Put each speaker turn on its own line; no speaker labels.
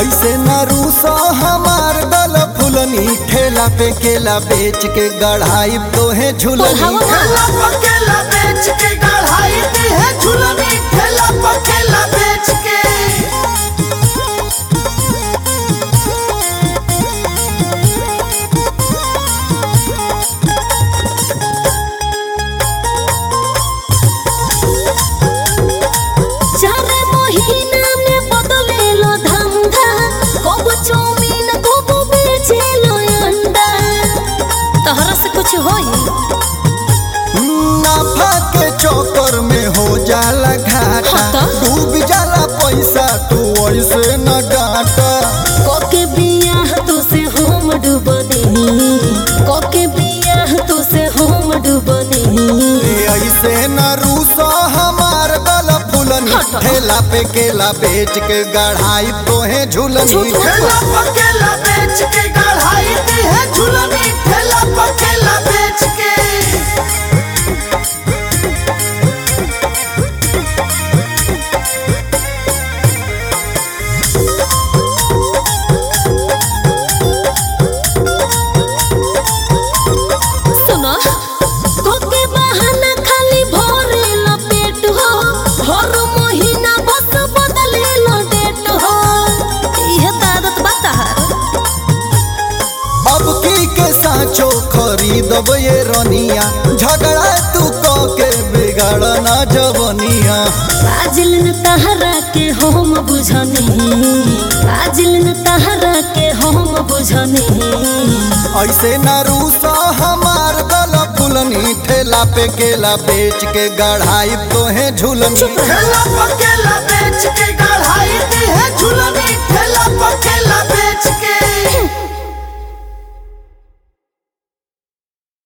ऐसे न रूसा हमार गल फुलनी ठेला पे केला बेच के गढ़ाई तोहे झुलनी
बोलहावा ना।
ठेला पकेला बेच के गढ़ाई दी है झुलनी ठेला पकेला बेच के
चार महीना में बदलेलो धंधा कबो चाउमीन कबो बेचेलो अंडा तहरा से कुछ होई
नाफा के चौकर में हो जाला घाटा
हाँ तो?
डूब जाला पैसा तू ऐसे न डाटा
कोके बियाह तू से हम डूब देही कोके बियाह तू से हम डूब देही
ए ऐसे न रूसा हमार गल फुलनी
हाँ तो?
ठेला पे केला बेच के गढ़ाई तोहे झुलनी
झूठ मत
ठेला पकेला बेच के गढ़ाई दी है झुलनी ठेला पकेला बेच के
सुनो कोके बहाना खाली भरेलो पेट हो हर महीना बस बदलेलो डेट हो इहे त आदत बता
अब की के साचो खरीदब ये रनिया झगड़ा तू क के बिगाड़ ना जवनिया
आजिल न तहरा के हम बुझनी आजिल न तहरा के हम बुझनी
ऐसे न रूसा हमार गल फुलनी ठेला पे केला बेच के गढ़ाई तोहे झुलनी
ठेला पकेला बेच के गढ़ाई दी है झुलनी ठेला पकेला बेच